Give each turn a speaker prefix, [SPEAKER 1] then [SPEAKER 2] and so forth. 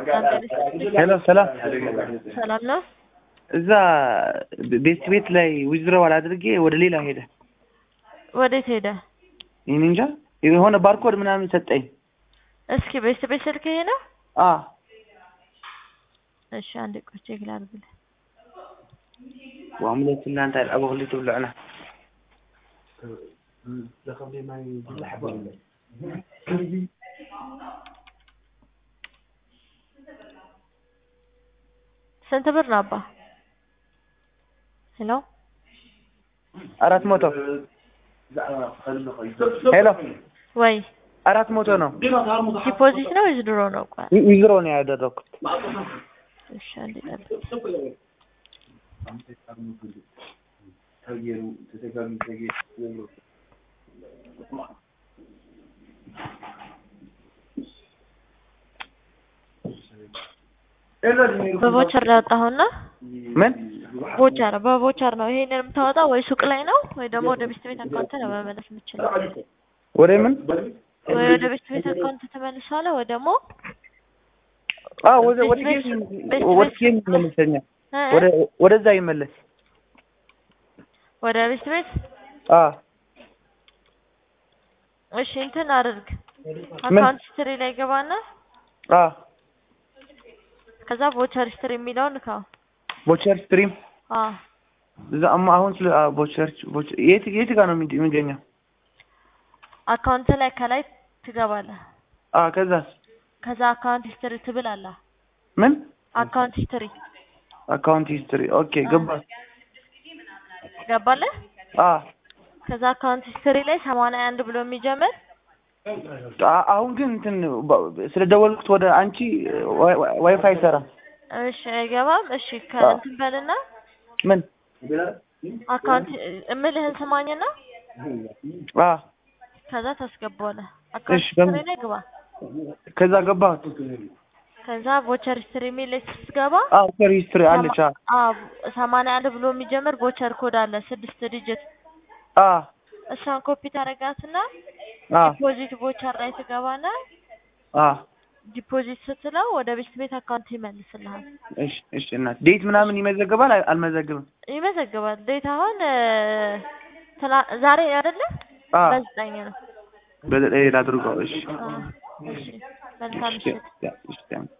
[SPEAKER 1] ሄሎ ሰላም
[SPEAKER 2] ሰላም ነው።
[SPEAKER 1] እዛ ቤት ቤት ላይ ዊዝድሮዋል አድርጌ ወደ ሌላ ሄደ።
[SPEAKER 2] ወዴት ሄደ?
[SPEAKER 1] ይህን እንጃ የሆነ ባርኮድ ምናምን ሰጠኝ።
[SPEAKER 2] እስኪ ቤት ቤት ስልክ ይሄ ነው?
[SPEAKER 1] አ
[SPEAKER 2] እሺ አንድ ቆይ ቼክ ላድርግልህ።
[SPEAKER 1] وعملت لنا انت ابو اللي تبلعنا
[SPEAKER 2] ስንት ብር ነው አባ? ሄሎ
[SPEAKER 1] አራት መቶ ሄሎ
[SPEAKER 2] ወይ
[SPEAKER 1] አራት መቶ ነው
[SPEAKER 2] ዲፖዚት ነው ወይስ ድሮ ነው? ቆይ
[SPEAKER 1] ዊዝድሮ ነው ያደረኩት።
[SPEAKER 2] እሺ አንድ ጠብቅ። በቮቸር ላይ ያወጣኸውና
[SPEAKER 1] ምን
[SPEAKER 2] ቮቸር በቮቸር ነው ይሄንን የምታወጣው ወይ ሱቅ ላይ ነው ወይ ደግሞ ወደ ቤት ቤት አካውንት ነው መመለስ የምችለው።
[SPEAKER 1] ወደ ምን
[SPEAKER 2] ወይ ወደ ቤት ቤት አካውንት ተመልሷል ወይ ደግሞ
[SPEAKER 1] አ ወደ ወደ
[SPEAKER 2] ቤት
[SPEAKER 1] ጌም
[SPEAKER 2] ቤት
[SPEAKER 1] ወደ ጌም ይመለሰኛል።
[SPEAKER 2] እ?
[SPEAKER 1] ወደ ወደዛ ይመለስ።
[SPEAKER 2] ወደ ቤት ቤት
[SPEAKER 1] አ
[SPEAKER 2] እሺ እንትን አድርግ አካውንት ሂስትሪ ላይ ገባና
[SPEAKER 1] አ
[SPEAKER 2] ከዛ ቮቸር ሂስትሪ የሚለውን ንካው።
[SPEAKER 1] ቦቸር ስትሪም
[SPEAKER 2] አ
[SPEAKER 1] እዛ አማ አሁን ስለ አ ቦቸር ቦቸር የት የት ጋር ነው የሚገ- የሚገኘው?
[SPEAKER 2] አካውንት ላይ ከላይ ትገባለህ።
[SPEAKER 1] አ ከዛስ
[SPEAKER 2] ከዛ አካውንት ሂስትሪ ትብላላ።
[SPEAKER 1] ምን
[SPEAKER 2] አካውንት ሂስትሪ
[SPEAKER 1] አካውንት ሂስትሪ ኦኬ ገባ
[SPEAKER 2] ገባለህ?
[SPEAKER 1] አ
[SPEAKER 2] ከዛ አካውንት ሂስትሪ ላይ ሰማንያ አንድ ብሎ የሚጀምር
[SPEAKER 1] አ- አሁን ግን እንትን በ- ስለደወልኩት ወደ አንቺ ዋይ- ዋይ- ዋይፋይ አይሰራም።
[SPEAKER 2] እሺ አይገባም። እሺ ከእንትን በልና
[SPEAKER 1] ምን
[SPEAKER 2] አካውንት እምልህን ስማኝና
[SPEAKER 1] አ
[SPEAKER 2] ከዛ ታስገባዋለህ። አካውንት
[SPEAKER 1] እሺ፣ በምን-
[SPEAKER 2] ሂስትሪ ላይ ግባ።
[SPEAKER 1] ከዛ ገባሁት።
[SPEAKER 2] ከዛ ቮቸር ሂስትሪ የሚል ላይ ስትገባ
[SPEAKER 1] አ ቮቸር ሂስትሪ አለች። አ
[SPEAKER 2] አዎ ሰማንያ አንድ ብሎ የሚጀምር ቮቸር ኮድ አለ ስድስት ዲጂት
[SPEAKER 1] አ
[SPEAKER 2] እሷን ኮፒ ታደርጋትና
[SPEAKER 1] አ
[SPEAKER 2] ዲፖዚት ቮቸር ላይ ትገባና
[SPEAKER 1] አ
[SPEAKER 2] ዲፖዚት ስትለው ወደ ቤት ቤት አካውንት ይመልስልሃል።
[SPEAKER 1] እሺ እሺ እናት ዴት ምናምን ይመዘገባል አይ- አልመዘግብም?
[SPEAKER 2] ይመዘግባል። ዴት አሁን እ፣ ትላ- ዛሬ አይደለ
[SPEAKER 1] አ
[SPEAKER 2] በዘጠኝ ነው።
[SPEAKER 1] በዘጠኝ ላድርገው። እሺ
[SPEAKER 2] አ፣ እሺ መልካም
[SPEAKER 1] እሺ
[SPEAKER 2] ምሽት።
[SPEAKER 1] ያ- እሺ ያ-